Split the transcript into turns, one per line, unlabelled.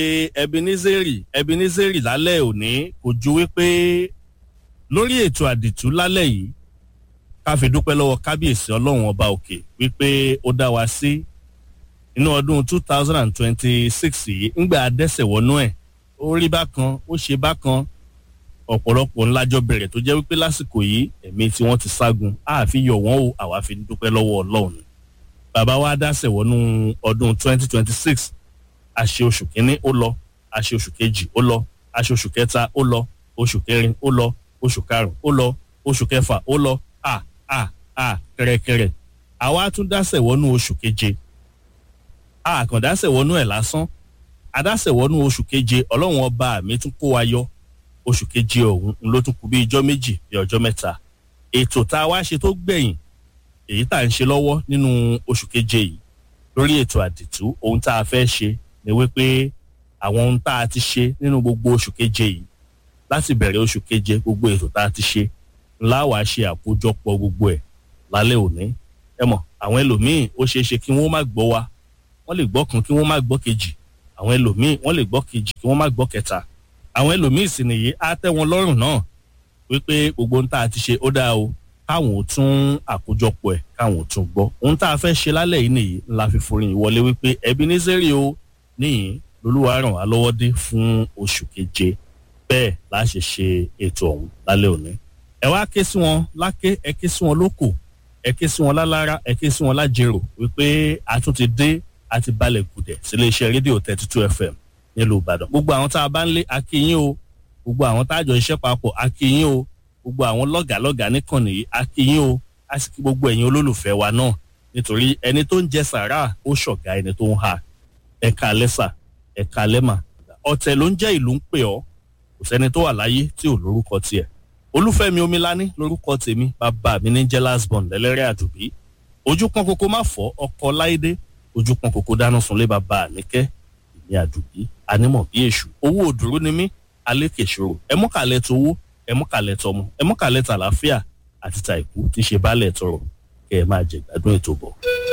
ebenezeri ebenezeri lálẹ́ òní kò ju wípé lórí ètò àdìtú lálẹ́ yìí ká fi dúpẹ́ lọ́wọ́ kábíyèsí ọlọ́run ọba òkè wípé ó dá wa sí inú ọdún two thousand and twenty-six yìí ńgbà dẹ́sẹ̀ wọnú ẹ̀ ó rí bákan ó ṣe bákan ọ̀pọ̀lọpọ̀ ńlájọ bẹ̀rẹ̀ tó jẹ́ wípé lásìkò yìí ẹ̀mí tí wọ́n ti ságun àfi yọ̀ wọ́n o àwa fi dúpẹ́ lọ́wọ́ ọlọ́run bàbá wa dásẹ̀ wọnú ọdún twenty twenty-six àṣe oṣù kínní ó lọ àṣe oṣù kejì ó lọ àṣe oṣù kẹta ó lọ oṣù kẹrin ó lọ oṣù karùn ó lọ oṣù kẹfà ó lọ à à à kẹrẹkẹrẹ àwa tún dásẹ̀ wọnú oṣù keje àkàndásẹ̀ wọnú ẹ̀ lásán adásẹ̀ wọnú oṣù keje ọlọ́run ọba mi tún kó wa yọ oṣù keje ọ̀hún ló tún kù bí ijọ́ méjì bí ọjọ́ mẹ́ta ètò tá a wá ṣe tó gbẹ̀yìn èyí tá à ń ṣe lọ́wọ́ nínú oṣù keje yìí lórí ètò àdìtú ohun tá a fẹ́ ṣe ni wípé àwọn ohun tá a ti ṣe nínú gbogbo oṣù keje yìí láti bẹ̀rẹ̀ oṣù keje gbogbo ètò tá a ti ṣe ńlá wàá ṣe àkójọpọ̀ gbogbo ẹ̀ lálẹ́ òní ẹ mọ̀ àwọn ẹlòmíín ó ṣeé ṣe kí wọ́n má gbọ́ wa wọ́n lè gbọ́ kan kí wọ́n má gbọ́ kejì àwọn ẹlòmíín wọ́n lè gbọ́ kejì kí wọ́n má gbọ́ kẹta àwọn ẹlòmíín sì nìyí á tẹ́ wọn lọ́rùn náà wípé gbogbo ohun tá a ti ṣe ó dáa o káwọn ò tún àkójọpọ̀ ẹ̀ káwọn ò tún gbọ́ ohun tá a fẹ́ ṣe lálẹ́ yìí nìyí ńlá fi forin ìwọlé wípé ẹbí ní sẹ́rí o níyìn lolúwa ràn wá lọ́wọ́ dé fún oṣù keje bẹ́ẹ̀ la ṣe ṣe ètò ọ̀hún lálẹ́ òní ẹ wá ké sí wọn láké ẹ ké sí wọn lóko ẹ ké sí wọn lálára ẹ ké sí wọn lájèrò wípé a tún ti dé a ti balẹ̀ gùdẹ̀ sílé iṣẹ́ rédíò thirty two fm nílùú ìbàdàn gbogbo àwọn tá a bá ń lé akínyìn o gbogbo àwọn tá a jọ iṣẹ́ papọ̀ akínyìn o gbogbo àwọn lọ́gàálọ́gàá nìkànnì yìí akínyìn o a sì kí gbogbo ẹ̀yin olólùfẹ́ wa náà nítorí ẹni tó ń jẹ sàrà ó ṣọ̀gá ẹni tó ń ha ẹ̀ka lẹ́sà ẹ̀ka lẹ́mà ọ̀tẹ̀ ló ń jẹ́ ìlú ń pè ọ́ kò sẹ́ni tó wà láyé tí ò lórúkọ tiẹ̀ olúfẹ́mi omilání lórúkọ tèmi bàbá mi ní jẹ́ lasbon lẹ́lẹ́rẹ́ àdùbí ojú pọ́n kókó má fọ́ ọkọ láìdé ojú pọ́n kókó dáná sunlé bàbá àníkẹ́ ìní àdùbí anímọ̀ bí èṣù owó òdúró ni mí alékèṣòro ẹmọ́kàlẹ̀ towó ẹmọ́kàlẹ̀ tọmọ ẹmọ́kàlẹ̀ tàlàáfíà àti tàìkú tí ṣe bálẹ̀ tọrọ kẹ́ ẹ máa jẹ gbádùn ètò bọ̀.